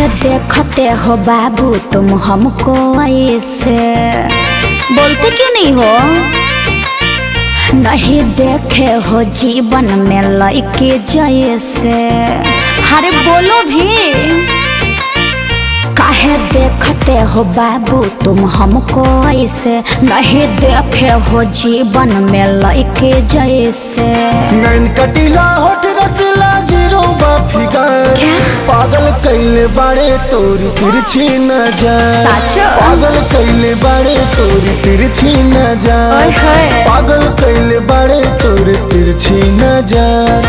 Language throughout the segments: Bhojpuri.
काहे देखते हो बाबू तुम हमको ऐसे बोलते क्यों नहीं हो नहीं देखे हो जीवन में लड़के जैसे अरे बोलो भी काहे देखते हो बाबू तुम हमको ऐसे नहीं देखे हो जीवन में लड़के जैसे नैन कटीला होठ रसला जीरो फिगर क्या? पागल कैले बाड़े तोरी तिरछी न जा साचो? पागल कैले बाड़े तोरी तिरछी न जा ओए होए। पागल कैले बाड़े तोरी तिरछी न जा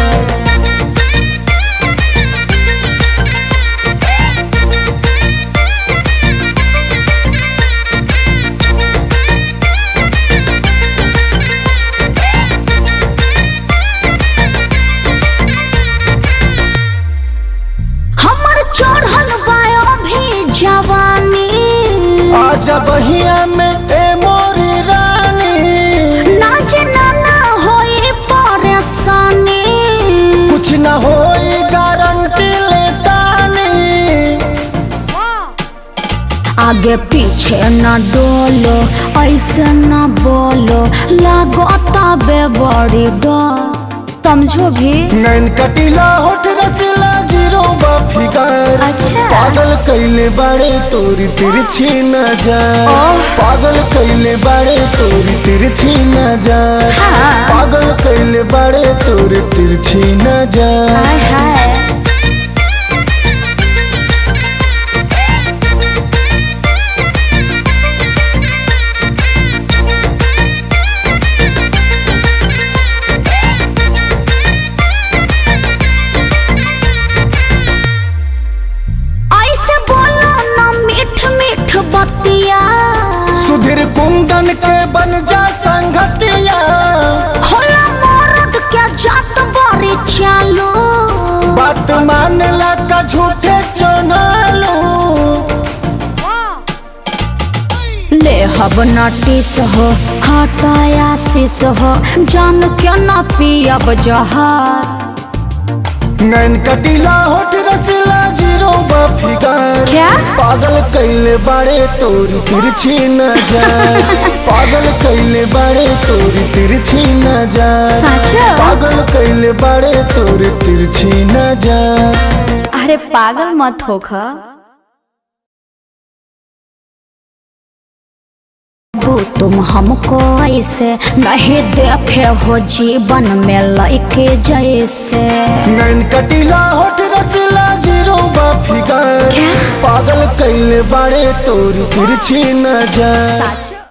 हमर चढ़ल बायो भी जवानी आजा बहिया में ए मोरी रानी नाच ना ना होई परेशानी कुछ न होई गारंटी लेतानी आगे पीछे न डोलो ऐसे न बोलो लागता बेबड़ी डो समझो भी नैन कटीला होठ रसला जीरो फिगर अच्छा। पागल कैले बाड़े तोरी तिरछी न जा ओह। पागल कैले बाड़े तोरी तिरछी न जा हाँ। पागल कैले बाड़े तोरी तिरछी न जा हाय हाय ऐसे बोलो ना मीठ मीठ बतिया सुधीर कुंदन के बन जा संगतिया होला मरद के जात बड़ी चालू बात मान ला का झूठे चनालू ले हब नटिस हो हटाया शीस हो जान के न पियब जहर नैन कटीला होठ रसला जीरो फिगर क्या? पागल कैले बाड़े तोरी तिरछी न जा पागल कैले बाड़े तोरी तिरछी न जा सच पागल कैले बाड़े तोरी तिरछी न जा अरे पागल मत हो खा तुम हमको ऐसे नहीं देखे हो जीवन में लड़के जैसे नैन कटीला होठ रसला जीरो फिगर क्या? पागल कैले बाड़े तोरी तिरछी न जा सच